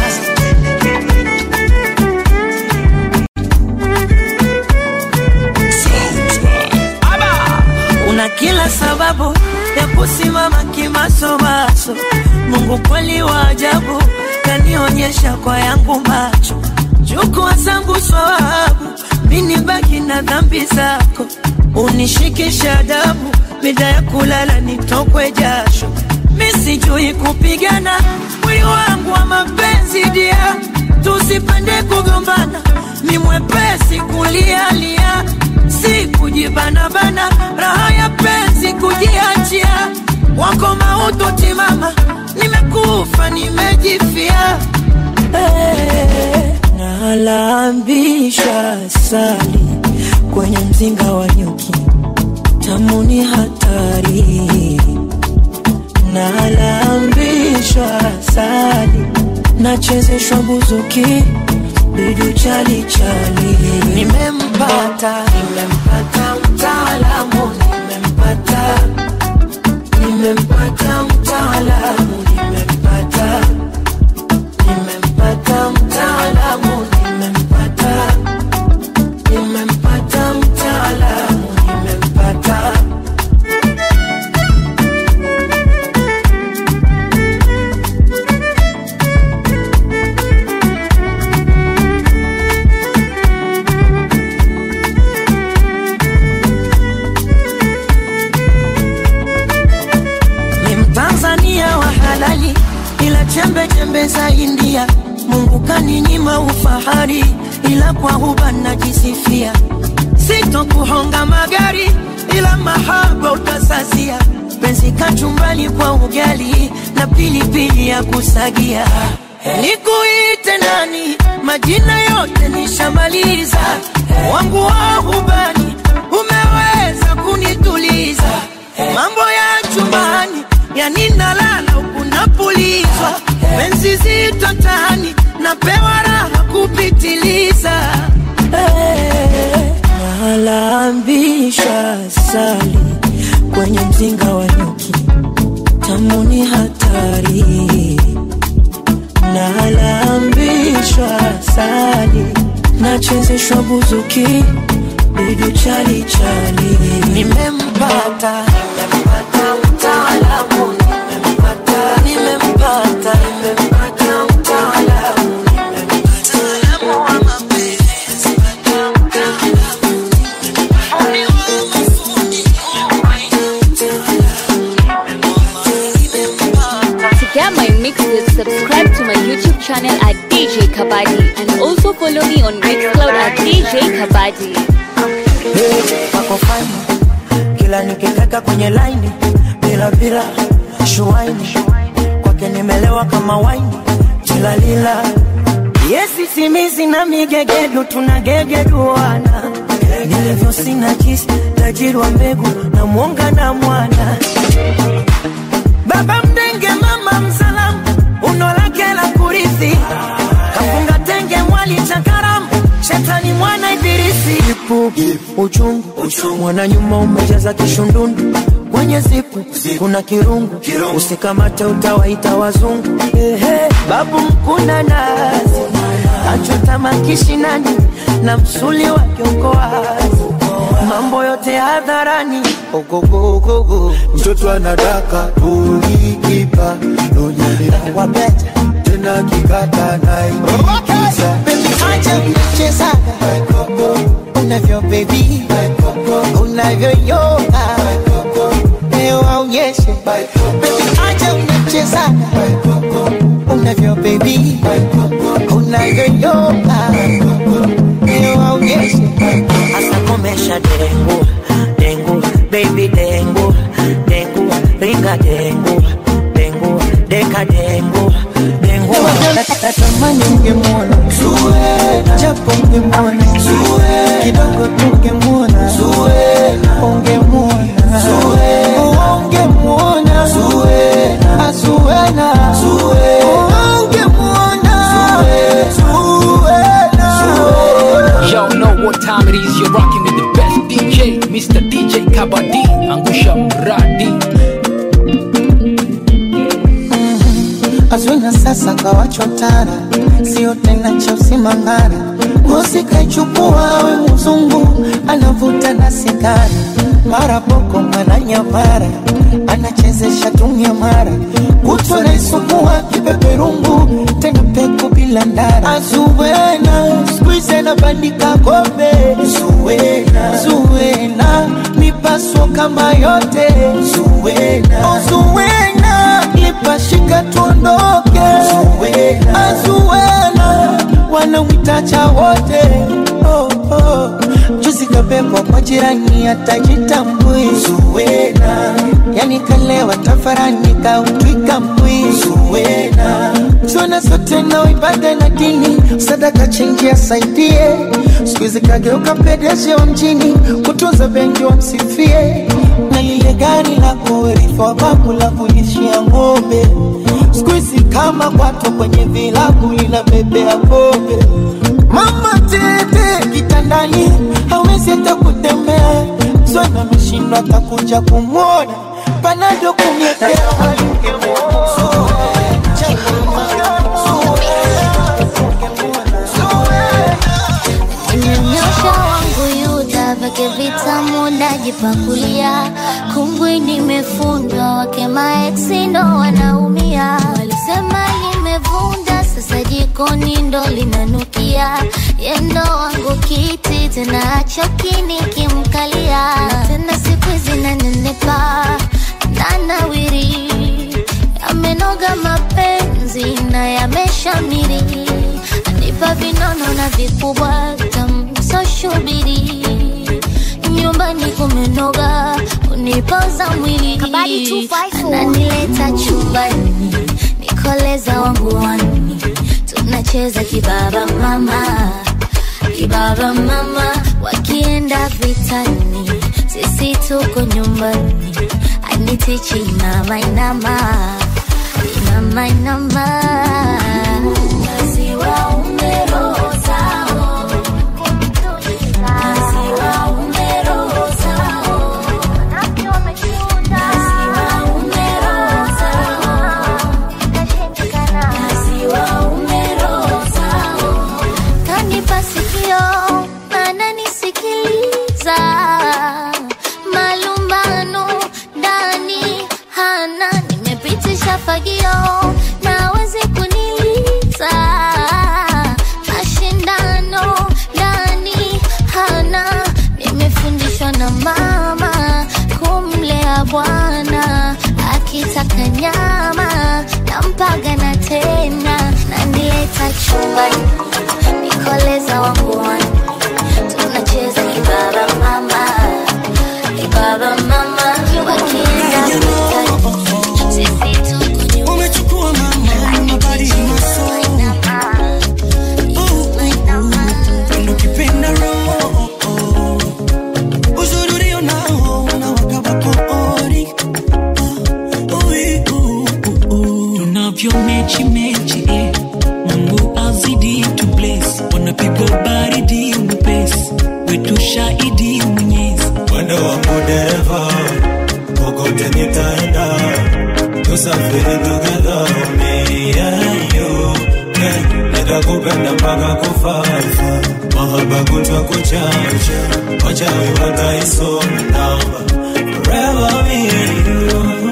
una kila sababu ya kusimama kimasomaso. Mungu kweli wa ajabu, kanionyesha kwa yangu macho, chukua zangu swawabu, mini baki na dhambi zako, unishikishe adabu, mida ya kulala nitokwe jasho, misijui kupigana, mwili wangu wa mapenzi dia, tusipende kugombana, ni mwepesi kulialia si kujibanabana, raha ya penzi kujiachia, wako mautu timama, nimekufa nimejifia. Hey, nalambisha sali kwenye mzinga wa nyuki, tamu ni hatari. Nalambishwa sali, nachezeshwa buzuki bidu chali chali, nimempata nimempata mtaalamu, nimempata nimempata mtaalamu, nimempata nimempata mtaalamu, nimempata nimempata mtaalamu, nimempata ni Mtanzania wa halali, ila chembe chembe za India. Mungu kaninyima ufahari, ila kwa huba najisifia. Sitokuhonga magari, ila mahaba utasasia. Penzi kachumbali kwa ugali na pilipili ya kusagia. Nikuite nani? Majina yote nishamaliza, wangu wa hubani umeweza unaniliza mambo ya chumbani yani nalala huku napulizwa penzi zito tani napewa raha kupitiliza Eh, nalambisha sali kwenye mzinga wa nyuki tamu ni hatari nalambishwa sali nachezeshwa buzuki bidu chali chali nimempata nimempata mtaalamu nimempata nimempata nimempata mtaalamu mtaalamu wa mapenzi To get my mixes, subscribe to my YouTube channel at DJ Kabadi and also follow me on Mixcloud at DJ Kabadi. wako fani kila nikikaka kwenye laini bila bila shuaini kwake nimelewa kama waini tilalila yesi simizi na migegedu tunagegeduana nilivyo sina jisi tajiri wa mbegu na mwonga na mwana baba mdenge mama msalamu uno lake la kurithi kafunga tenge mwali chakaramu shetani mwana ibilisi ipu uchungu mwana nyuma umejaza kishundundu kwenye zipu kuna kirungu usikamate utawaita wazungu Ehe, babu mkuna nazi achota makishinani na msuli wake uko wazi mambo yote hadharani ogogogogo mtoto anadaka ulikipa wabeta tena kikata naikiza Baby, acha kuchezaga unavyo baby unavyoyoga leo aonyeshe Baby, acha unachezaga unavyo baby unavyoyoga leo aonyeshe hasa komesha dengu dengu baby dengu dengu ringa dengu dengu deka dengu dengu natamani ungemwona japo ungemwona kidogo tungemwona ungemwona ungemwona azuena ungemwona Y'all know what time it is. You're rocking with the best DJ, Mr. DJ Kabadi, Angusha Mradi. Azwina sasa kawachotara, sio tena cha usimangara. Ngozi kaichukua we mzungu, anavuta na sigara, mara boko mara nyamara, anachezesha tumia mara, kutwa naisukua kipeperungu, tena peku bila ndara. Azuwena squeeze anabandika kombe, Zuwena Zuwena mipaso kama yote, Zuwena oh, Zuwena lipashika tuondoke, Azuwena wanamwitacha wote oh, oh. Juzi kabebwa kwa jirani atajitambui Zuwena, yani kalewa tafarani kautwika mbwi Zuwena, zona zote na ibada na dini, sadaka chenji asaidie, siku hizi kageuka pedeshi wa mjini, kutunza benki wamsifie, na lile gari la kurithi wa babu la kulishia ng'ombe siku hizi kama kwato kwenye vilabu linabebea pombe. Mama tete kitandani hawezi hata kutembea, zona ameshindwa atakuja kumwona panado kumletea Nyosha wangu yuda vake vitamu najipakulia, kumbwi nimefundwa, wake maeksi ndo wanaumia. Walisema nimevunda, sasa jikoni ndo linanukia, yendo wangu kiti tena achoki nikimkalia, tena siku hizi nanenepa nanawiri, yamenoga mapenzi na yameshamiri nipa vinono na vikubwa tamsoshubiri nyumbani kumenoga unipoza mwili ananileta chumbani nikoleza wangu wani tunacheza kibaba mama kibaba mama wakienda vitani sisi tuko nyumbani anitichi inama inama inama inama maziwa umerozao maziwa umerozao maziwa umerozao maziwa umerozao kanipa sikio ananisikiliza malumbano ndani hana nimepitisha fagio nawezi kuniliza mashindano ndani hana nimefundishwa na mama kumlea bwana akitaka nyama nampaga na tena nanileta chumbani nikoleza wangu wani tunacheza kibaba mama kibaba mama wakienda vitani sisi tuko umechukua mama mabadi maso ndo kipenda roho uzuri ulio nao unawaka bakori tunavyo mechi mechi eh. mungu azidi tu bless wanapigwa baridi mwepesi wetu shahidi mwenyezi mwendo wangu dereva kokote nitaenda tusafiri together me and you yeah. nitakupenda mpaka kufa mahaba kutwa kuchacha wachawi wataisoma namba forever me and you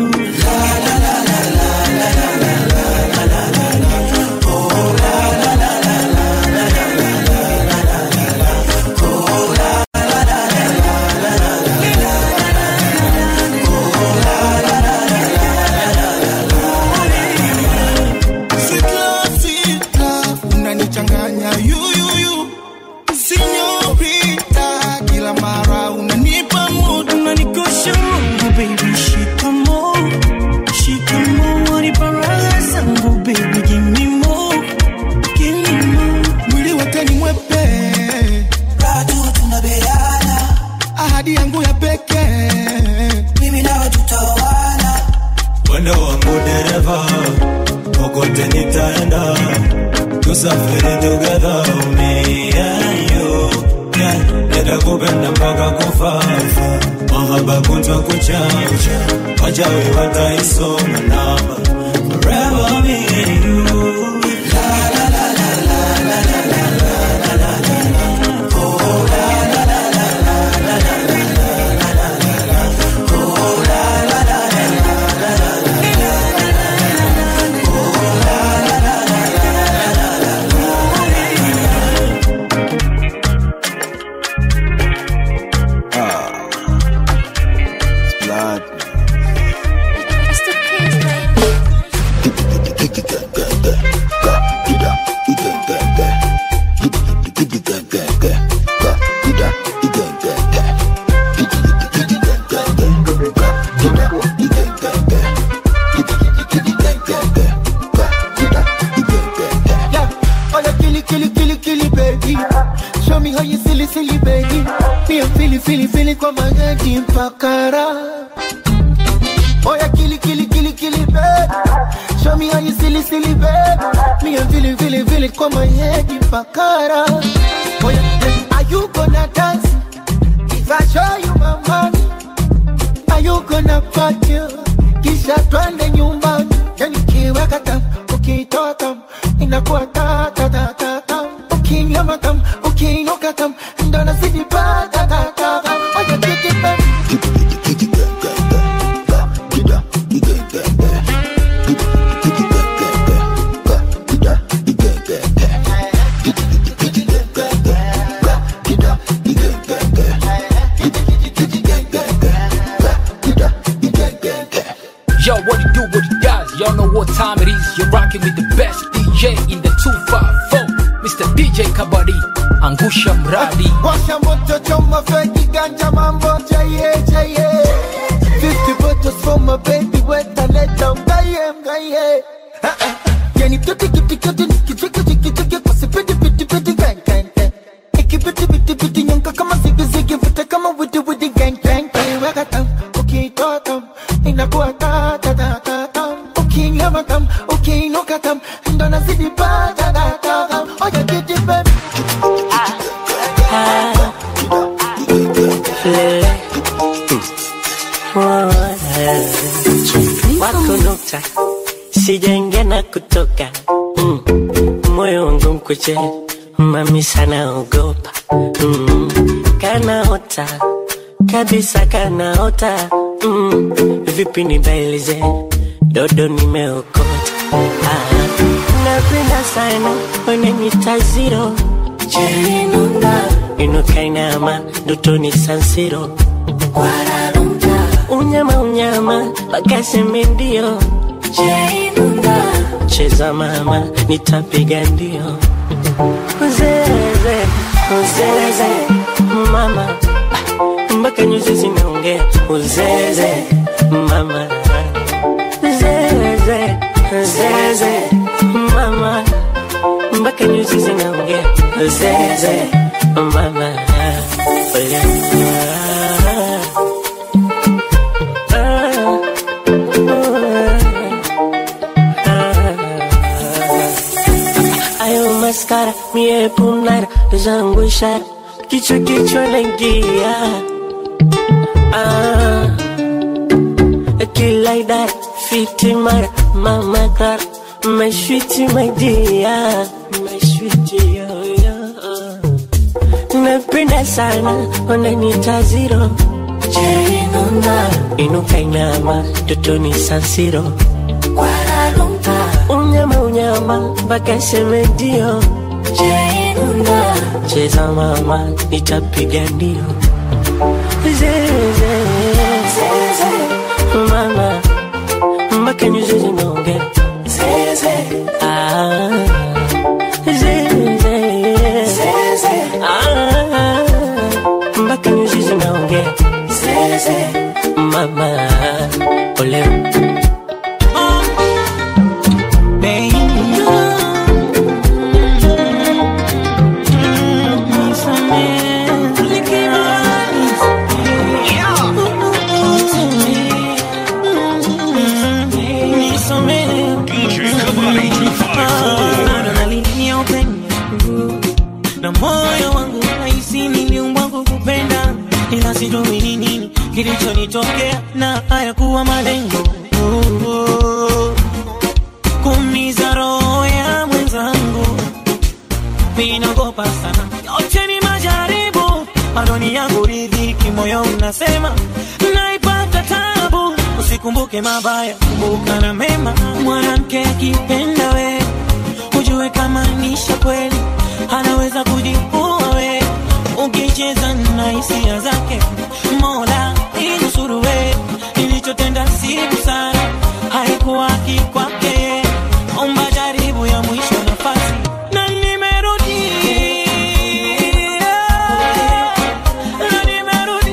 Sweet love, sweet love, unanichanganya yuyuyu sinyorita kila mara unanipa mood unanikosha Mungu baby shikamo shikamo wanipa raha zangu baby give me more give me more mwili wake ni mwepe bado tunabeana ahadi yangu ya pekee mimi nawe tutaoana mwendo wangu dereva kokote nitaenda tusafiri together me and you yeah. nitakupenda mpaka kufa mahaba kutwa kuchacha wachawi wataisoma namba forever me and you Blood. Yeah, oh yeah, killy, killy, killy, killy, baby. Show me how you silly, silly, baby. Me I'm feeling, feeling, feeling kwa magadi mpakara. Oh yeah, killy, killy, killy, killy, baby. Show me how you silly, silly, baby. Me I'm feeling, feeling, feeling kwa magadi mpakara. Oh yeah, yeah, are you gonna dance? If I show you my money, are you gonna party? Kisha twende nyumbani, yani kiweka tam, ukitoa tam, inakuwa ta ta ta ta tam. Ukinyama tam, ukiinuka tam, ndo nazidi pa ta ta ta tam. Oye kiki baby. Yo, what it do, what it does, y'all know what time it is. You're rocking with the best DJ in the 254, Mr. DJ Kabadi, Angusha Mradi. Washa moto choma feki ganja mambo jaye jaye 50 bottles for my baby weta leta mgaye mgaye Ah, ah. Yani tuti kiti kiti kichiki chiki chiki Pasi piti piti piti gang gang gang Iki piti piti piti nyonka kama zigi zigi Vute kama widi widi gang gang gang ukiinuka tam ndo nazidi pata data oya kiti baby Lele. wako nukta sijaingia na kutoka mm. moyo wangu mkuche mami sana ogopa mm. kanaota kabisa kanaota mm. vipi nibailize dodo nimeokota ah. napenda sana wananyita ziro jerinunda inukainama ndotoni sansiro unyama unyama pakaseme ndio jerinunda cheza mama nitapiga ndio uzeze uzeze mama Ah, mpaka nyuzi zinaongea uzeze mama zeze zeze mama mpaka nyuzi zinaongea zeze mama Ole. Ah, ah, ah. ayo maskara mie punara zangu ishara kichwa kichwa naingia ah, kila idara fiti mara mama kara mashwiti maidia mashwiti yoyo napenda sana wananita ziro jerinunda inuka inama totoni sansiro unyama unyama mpaka seme ndio jerinunda cheza mama nitapiga ndio zeze mama mpaka nyuzi zinaongea Ah, zeze. Ah, mpaka nyuzi zinaongea mama ole Bado nalilia upendo na moyo wangu nahisi niliumbwa kukupenda, ila sijui ni nini kilichonitokea na hayakuwa malengo kuumiza roho ya mwenzangu. Ninaogopa sana, yote ni majaribu, bado ni yangu riziki, moyo unasema naipata tabu. Usikumbuke mabaya, kumbuka na mema. Mwanamke akipenda we, ujue kama nisha kweli, anaweza kujiua we, ukicheza na hisia zake. Mola inusuru we, nilichotenda si busara, haikuwa haki kwake. Omba jaribu ya mwisho nafasi na nimerudi na nimerudi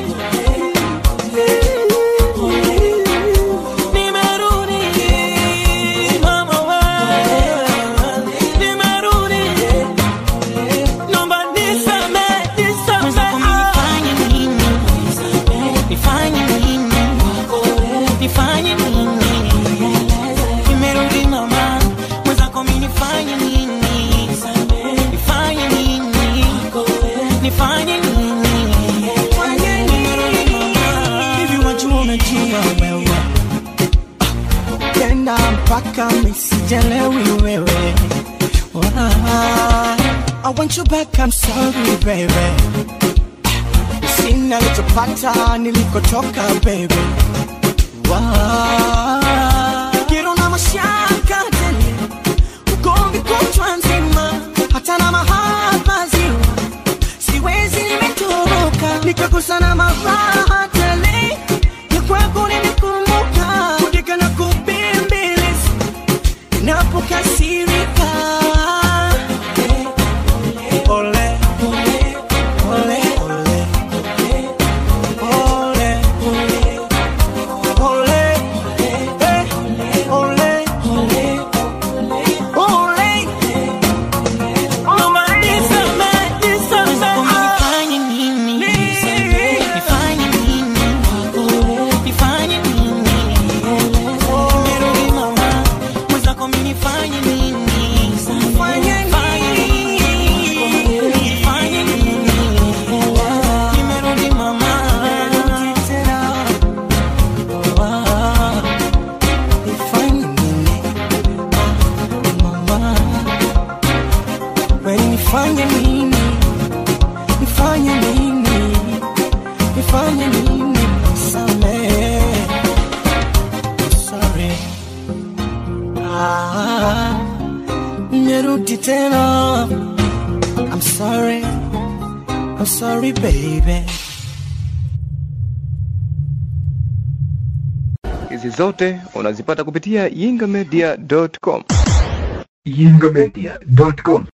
nimerudi mama wewe nimerudi naomba nisamehe nisamehe nifanye nini nifanye nini nifanye nini nimerudi mama mwenzako mimi nifanye nini nifanye nini nifanye nini nimerudi mama hivi wajua unajua wewe tena mpaka misijelewi wewe Wah, I want you back, I'm sorry baby Sina lichopata nilikotoka baby Wah, Kero na mashaka tele Ugomvi kutwa nzima Hata na mahaba ziwa Siwezi nimetoroka Nikakosa na maraha tele Ya kwako nimekumbuka Kudika na kubimbilisi Napokasirika Ole, ole, ole, ole, ole, ole, eh, ole, ole. Mama, nisamehe, nisamehe. Nifanye nini? Nifanye nini? Nifanye nini? Nimerudi mama, mwenzako mimi nifanye nini? Nifanye nini? Nifanye nini? Nimerudi mama, nimerudi tena. Ah, nifanye nini? Mama, kwani nifanye nini? Nifanye nini? Nifanye nini? Samehe. Sorry. Ah, nimerudi tena. I'm sorry. I'm sorry, baby. Hizi zote unazipata kupitia yingamedia.com. yingamedia.com